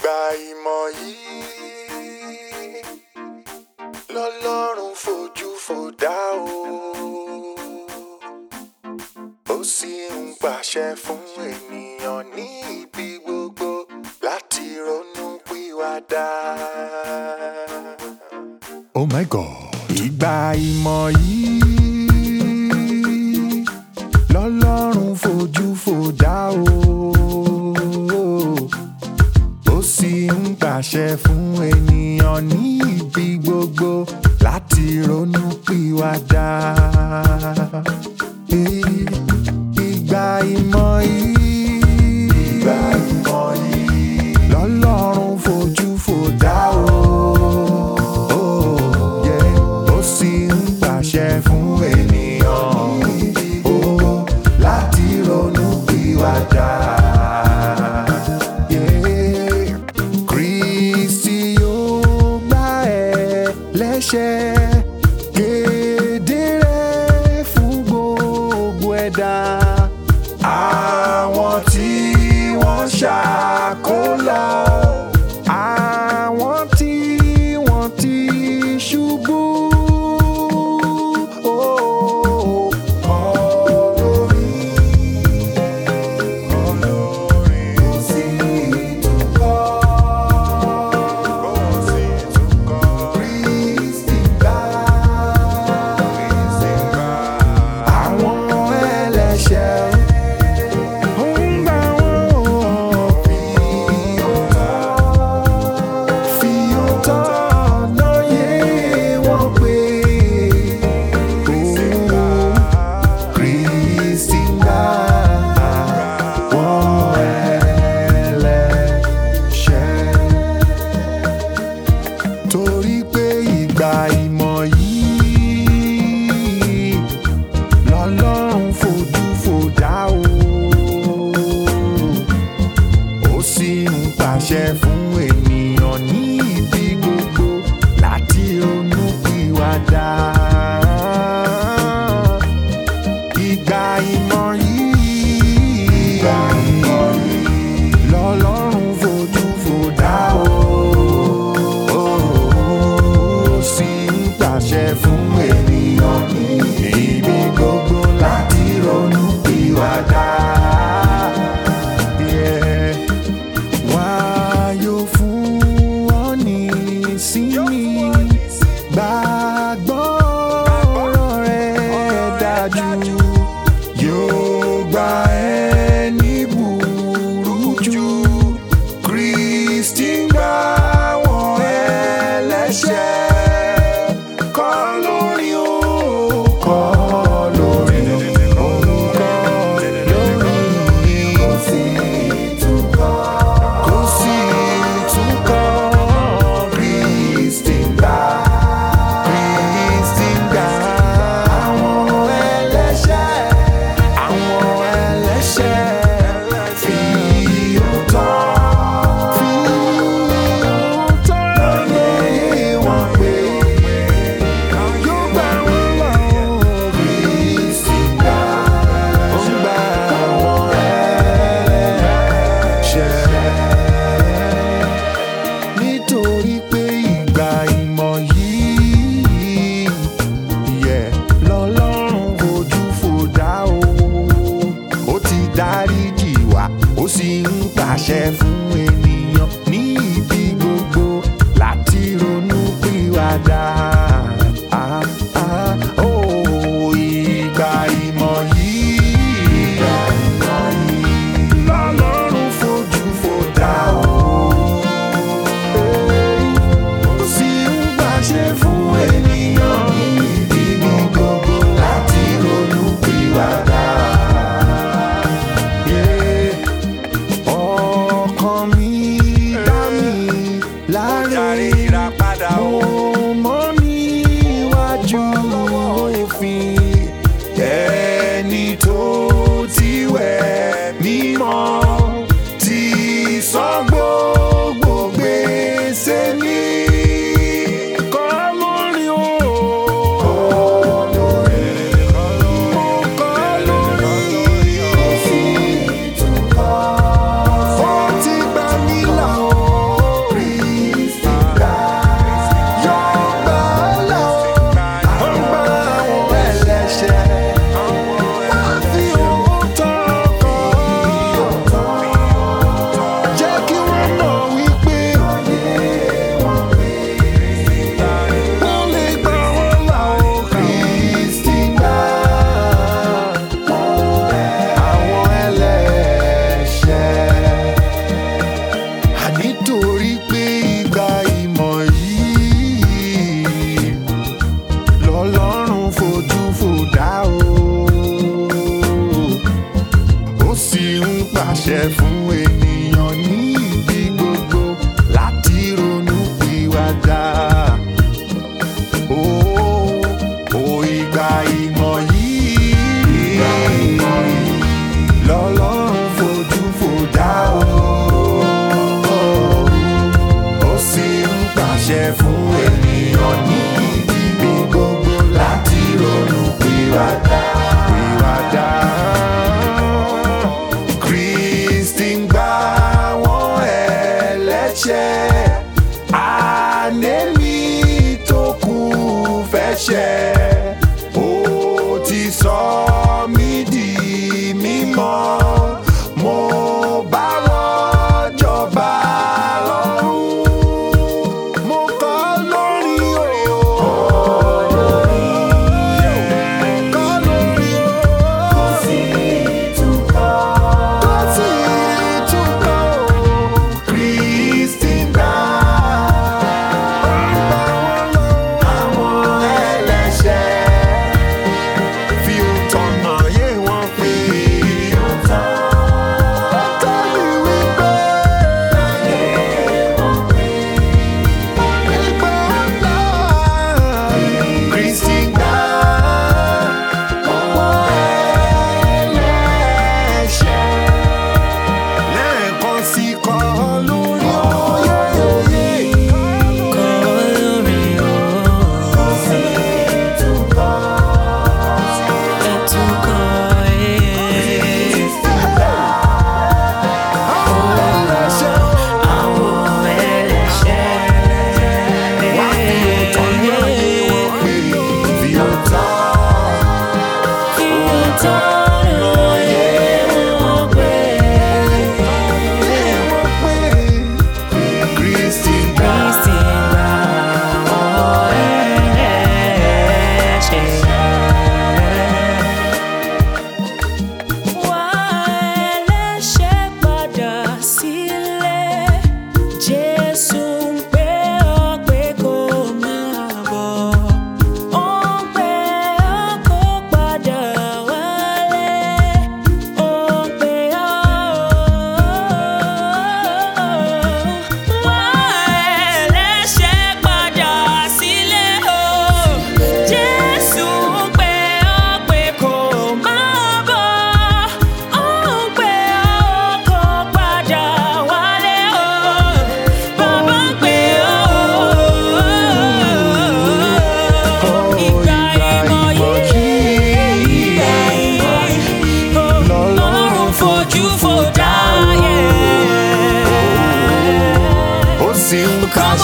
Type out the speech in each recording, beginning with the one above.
ìgbà ìmọ̀ yìí lọ́lọ́run fojú fò dá o ó sì ń pàṣẹ fún ènìyàn ní ibi gbogbo láti ronú pìwàdà. Oh my God. Ìgbà ìmọ̀ yìí lọ́lọ́run fojú fò dá o ó sì ń pàṣẹ fún ènìyàn ní ibi gbogbo láti ronú pìwàdà. Ìgbà ìmọ̀ yìí. Ìgbà ìmọ̀ yìí. Lọ́lọ́run fojú fò dá o. Oh, yeah. Ó sì ń pàṣẹ fún ènìyàn oh, láti ronú pìwàdà. Yeah. Kristi yóò gbà ẹ́ lẹ́ṣẹ̀ kedere fún gbogbo ẹ̀dá. Àwọn tí wọ́n ṣàkólọ. Àwọn tí wọ́n ti ṣubú. Oh, olórin, olórin, kò sí ìtúkọ̀. Kò sí ìtúkọ̀. Kristi gbà. Kristi gbà. Àwọn ẹlẹ́ṣẹ̀ ó ń gbà wọ́n fi òótọ́ fi òótọ́ lóye wọn pé Kristi gbà wọ́n ẹlẹ́ṣẹ̀ torí pé ìgbà ìmọ̀ yìí lọ́lọ́run fojú fò dá o ó sì ń pàṣẹ fún ènìyàn ní ibi gbogbo láti ronú pìwàdà. Ìgbà ìmọ̀ yìí. Ìgbà ìmọ̀ yìí. Lọ́lọ́run fojú fò dá o. Ó sì ń pàṣẹ fún ènìyàn ní ibi gbogbo láti ronú pìwàdà. Yeah. Wá yóò fún ọ ní ìsinmi. Gbàgbọ́ ọ̀rọ̀ rẹ̀ dájú. Yóò gba ẹni burújú. Kristi ń gbà wọ́n ẹlẹ́ṣẹ̀. Kọ́ lórí o. Kọ́ lórí o. Kọ́ lórí kò sí ìtúkọ̀. Kò sí ìtúkọ̀. Kristi ń gbà. Kristi ń gbà. Àwọn ẹlẹ́ṣẹ̀. Àwọn ẹlẹ́ṣẹ̀. Fi òótọ́. Fi òótọ́ lóye wọn pé. Yóò gbà wọ́n là ó. Kristi ń gbà. Ó ń gbà àwọn ẹlẹ́ṣẹ̀ nítorí pé ìgbà ìmọ̀ yìí yẹ lọ́lọ́run fojú fò dá o ó ti dáríjì wá ó sì ń pàṣẹ fún ènìyàn ní ibi gbogbo láti ronú pìwàdà. Ah, ah, oh, ìgbà ìmọ̀ yìí. Ìgbà ìmọ̀ yìí. Lọ́lọ́run fojú fò dá o ó sì ń pàṣẹ fún ènìyàn níbi gbogbo láti ronú pìwàdà. Yeah. Ọkàn mi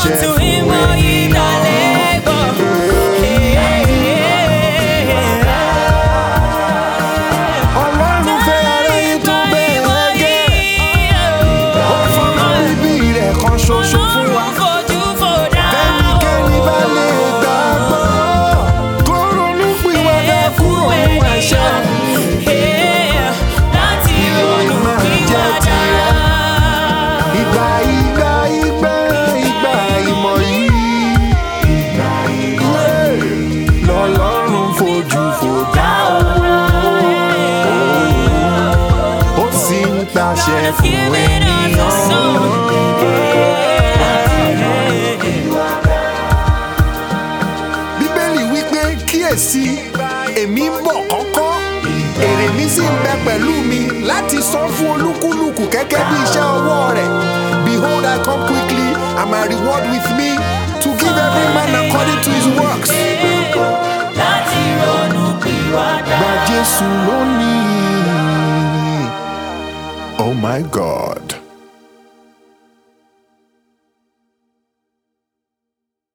pàṣẹ to fún him all ye that labor. ọlọ́run fẹ́ ara yín tó bẹ́ẹ̀ gẹ́ ó fọ́nrán ibi rẹ̀ kan ṣoṣo fún wa kẹ́nikẹ́ni bá lè gbàgbọ́ kó ronú pìwàdà kúrò nínú ẹ̀ṣẹ̀ ìgbà ìgbà ìgbà ìgbà ìmọ̀ yìí lọ́lọ́run fojú fò dá o ó sì ń pàṣẹ fún ènìyàn. bíbélì wípé kíyèsí èmi ń bọ̀ kọ́kọ́ èrè mi sì ń bẹ pẹ̀lú mi láti san fún olúkúlùkù gẹ́gẹ́ bí iṣẹ́ ọwọ́ rẹ̀ behold i come quickly and my reward with me to give every man according to his works. Láti ronú pìwàdà. gba jésù lónìí. oh my god.